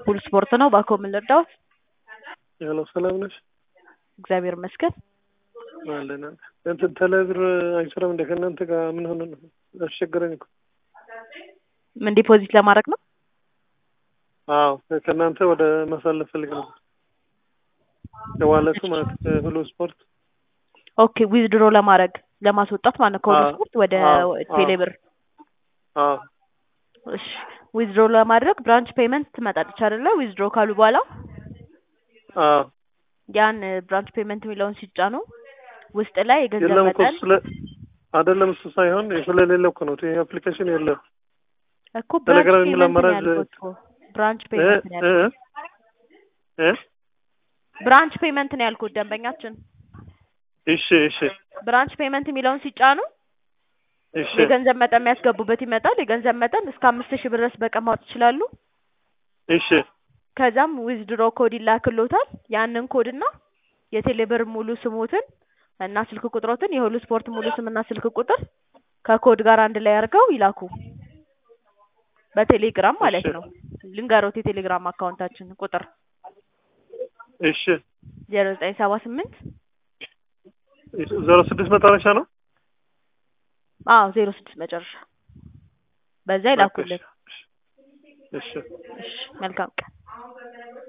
ሁሉ ስፖርት ነው። ባኮ ምን ልርዳዎት? ያሎ ሰላም ነሽ? እግዚአብሔር ይመስገን። አለን እንትን ቴሌብር አይሰራም እንደ ከእናንተ ጋር ምን ሆነ ነው? አስቸገረኝ እኮ። ምን ዲፖዚት ለማድረግ ነው? አዎ ከእናንተ ወደ ማሳለፍ ፈልግ ነው። የዋለቱ ማለት ሁሉ ስፖርት ኦኬ ዊዝድሮ ለማድረግ ለማስወጣት ማለት ነው ከሁሉ አዎ፣ ስፖርት ወደ አዎ፣ ቴሌብር። አዎ እሺ ዊዝድሮ ለማድረግ ብራንች ፔመንት ትመጣለች አይደለ? ዊዝድሮ ካሉ በኋላ አዎ ያን ብራንች ፔመንት የሚለውን ሲጫኑ ውስጥ ላይ የገንዘብ የለም እኮ መጠን ስለ አይደለም እሱ ሳይሆን ስለሌለ እኮ ነው። ይሄ አፕሊኬሽን የለም። እኮ ብራንች ቴሌግራም የሚል ፔመንት ነው አማራጭ ያልኩት እኮ ብራንች እ ፔመንት ነው እ ያልኩት። እ ብራንች ፔመንት ነው ያልኩት ደንበኛችን። እሺ እሺ ብራንች ፔመንት የሚለውን ሲጫኑ እሺ የገንዘብ መጠን የሚያስገቡበት ይመጣል። የገንዘብ መጠን እስከ አምስት ሺህ ብር ድረስ በቀን ማውጣት ይችላሉ። እሺ ከዛም ዊዝድሮ ኮድ ይላክሎታል። ያንን ኮድ እና የቴሌብር ሙሉ ስሞትን እና ስልክ ቁጥሮትን የሁሉ ስፖርት ሙሉ ስምና ስልክ ቁጥር ከኮድ ጋር አንድ ላይ አድርገው ይላኩ። በቴሌግራም ማለት እሺ ነው። ልንገሮት የቴሌግራም አካውንታችን ቁጥር እሺ ዜሮ ዘጠኝ ሰባ ስምንት ዜሮ ስድስት መጨረሻ ነው። አዎ ዜሮ ስድስት መጨረሻ በዛ በቃ እሺ ይላኩልን። እሺ እሺ መልካም ቀን።